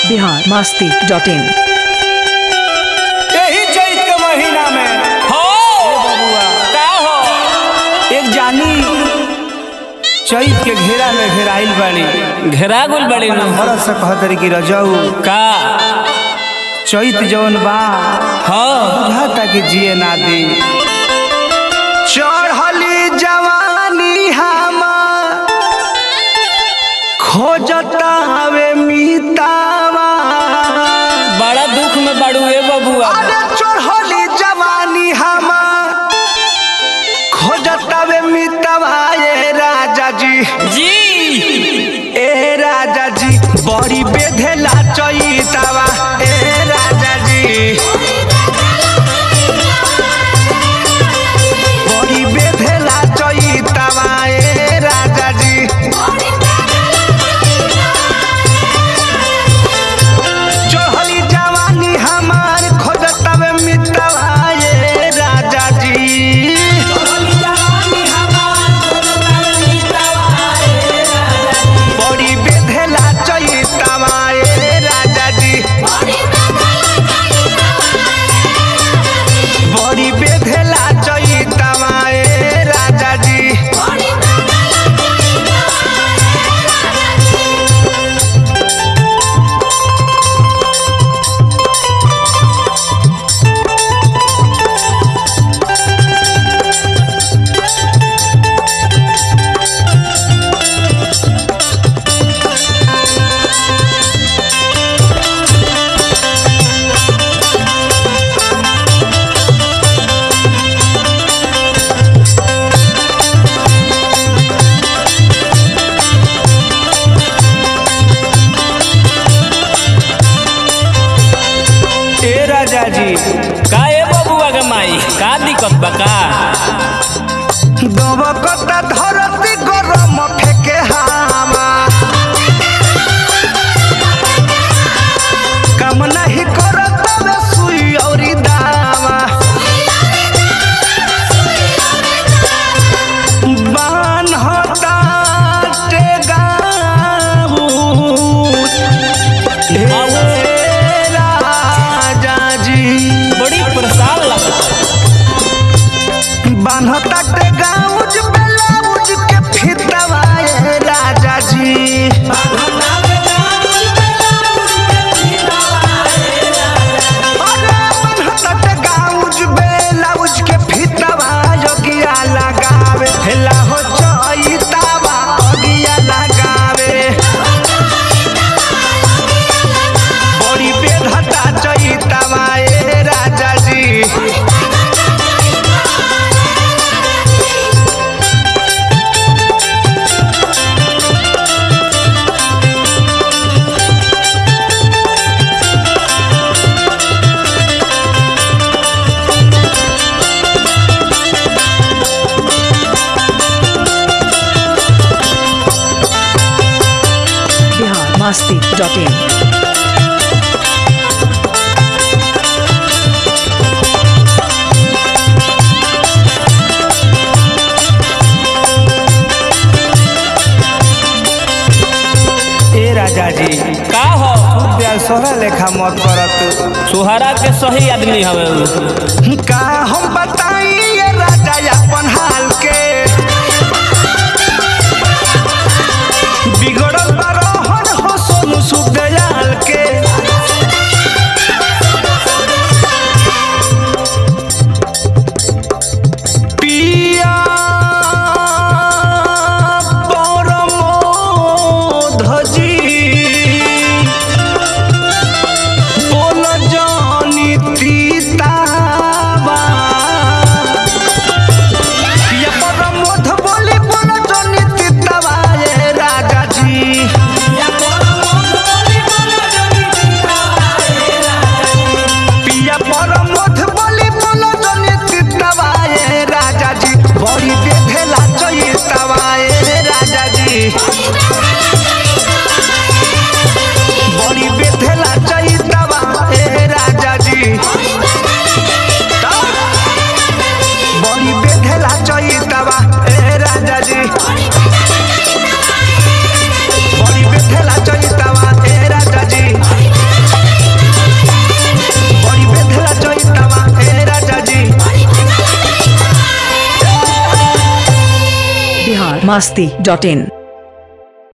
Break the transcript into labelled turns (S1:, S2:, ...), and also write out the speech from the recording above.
S1: Bihar Masti dot in
S2: यही चैत के महीना में
S3: हो
S2: बबुआ
S3: का हो
S2: एक जानी चैत के घेरा में घेराइल बाड़ी
S3: घेरा गुल बड़ी नु
S2: भरत से कहतरी कि रजऊ
S3: का
S2: चैत जौन बा
S3: हो
S2: बुझाता कि जिए ना दी चढ़ली जवानी हमार खोजता हवे मीतावा
S3: बड़ा दुख में बड़ू ए बबुआ
S2: अरे चढ़ली जवानी हमार खोजता वे मीतावा ए राजा जी
S3: जी
S2: ए राजा जी बड़ी बेधेला चैतावा ए राजा जी बड़ी बेधेला चैतावा ए राजा जी चढ़ली जवानी हमार खोजतवे मितवा ए राजा जी बड़ी बेधेला चैतावा ए राजा जी बड़ी बेधेला चैतावा ए राजा जी ए राजा जी
S3: का ए बबुआ के माई का दिक्कत बा का
S2: दबकता धरती गरम फेके हामा काम नहीं करत बे सुई औरी दावा बान होता टेगाऊ ए राजा जी
S3: बड़ी परेशान लगता
S2: बान्हता के गाउज ब्लाउज के फितवा ए राजा जी अरे बान्हता के गाउज ब्लाउज के फितवा योगिया लगावे हेला हो चैतावा योगिया लगावे बड़ी बेधता चैतावा ए राजा जी
S1: बिहार मस्ती डॉट इन
S2: ए राजा जी
S3: का हो
S2: प्यार सोहरा लेखा मत करत
S3: सुहारा के सही आदमी हवे उ।
S2: का हम बताई ये राजा अपन हाल के बिगड़ल बरहन हो सोनू सुदयाल के पिया परमोधजी बोल जानी तीतावा ये परम
S1: masti.in